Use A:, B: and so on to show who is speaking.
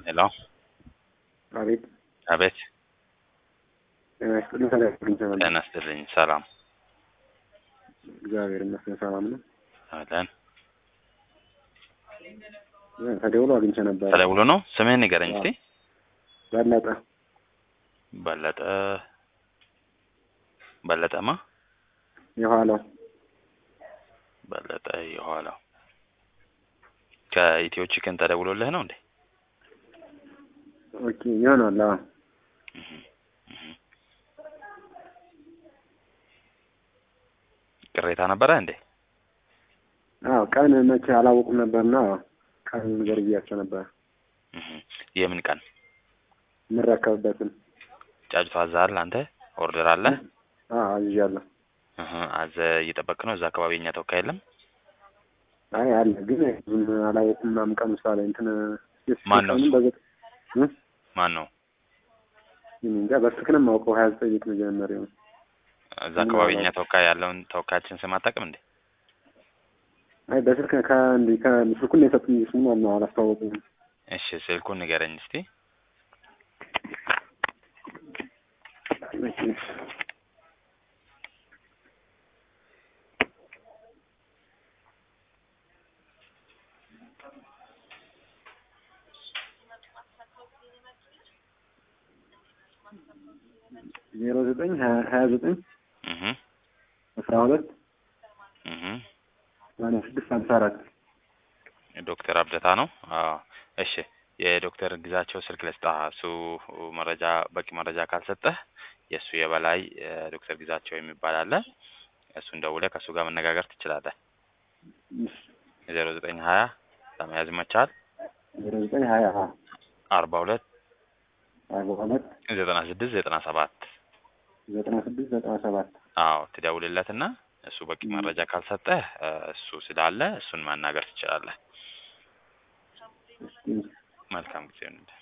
A: ሄሎ
B: አቤት
A: አቤት
B: ጤና ይስጥልኝ። ተለያዩልኝ ሰላም
A: ጤና ይስጥልኝ። ሰላም
B: እግዚአብሔር ይመስገን ሰላም ነው።
A: አለን።
B: ተደውሎ አግኝቼ ነበር።
A: ተደውሎ ነው። ስምህን ንገረኝ እስቲ።
B: በለጠ
A: በለጠ በለጠማ
B: የኋላው
A: በለጠ የኋላው ከኢትዮ ቺክን ተደውሎልህ ነው እንዴ?
B: ኦኬ ይሆናል። አዎ
A: እህ እህ ቅሬታ ነበረ እንዴ?
B: አዎ ቀን መቼ አላወቁም ነበርና ቀን ነገር ብያቸው ነበር
A: እህ የምን ቀን
B: የምረከብበትን።
A: ጫጩት አዛሃል አንተ? ኦርደር አለ?
B: አዎ አዝዣለሁ።
A: እህ አዘ እየጠበቅ ነው። እዛ አካባቢ የኛ ተወካይ የለም?
B: አይ አለ ግን ብዙም አላወቁም ምናምን ቀኑ ሳለ እንትን
A: ማን ነው እሱ?
B: በገ- እ?
A: ማን ነው?
B: እኔ እንጃ በስልክንም አውቀው ሀያ ዘጠኝ ቤት መጀመሪያው
A: እዛ አካባቢ የኛ ተወካይ ያለውን ተወካያችን ስም አታውቅም እንዴ?
B: አይ በስልክ ከእንዲ ከስልኩን የሰጡኝ ስሙ ነው አላስታወቁም።
A: እሺ ስልኩን ንገረኝ እስቲ።
B: ዜሮ ዘጠኝ ሀያ ሀያ ዘጠኝ
A: እህ
B: አስራ ሁለት
A: እህ
B: ሰማንያ ስድስት ሀምሳ አራት
A: ዶክተር አብደታ ነው። አዎ እሺ የዶክተር ግዛቸው ስልክ ልስጣ። እሱ መረጃ በቂ መረጃ ካልሰጠህ የእሱ የበላይ እ ዶክተር ግዛቸው የሚባል አለ። እሱን ደውለህ ከእሱ ጋር መነጋገር ትችላለህ። ዜሮ ዘጠኝ ሀያ ለመያዝ ይመቻል።
B: ዜሮ ዘጠኝ ሀያ
A: አርባ ሁለት
B: አርባ ሁለት
A: ዘጠና ስድስት ዘጠና ሰባት
B: ዘጠና ስድስት ዘጠና ሰባት
A: አዎ ትደውልለትና እሱ በቂ መረጃ ካልሰጠህ እ እሱ ስላለ እሱን ማናገር ትችላለህ። መልካም ጊዜ ይሁንልህ።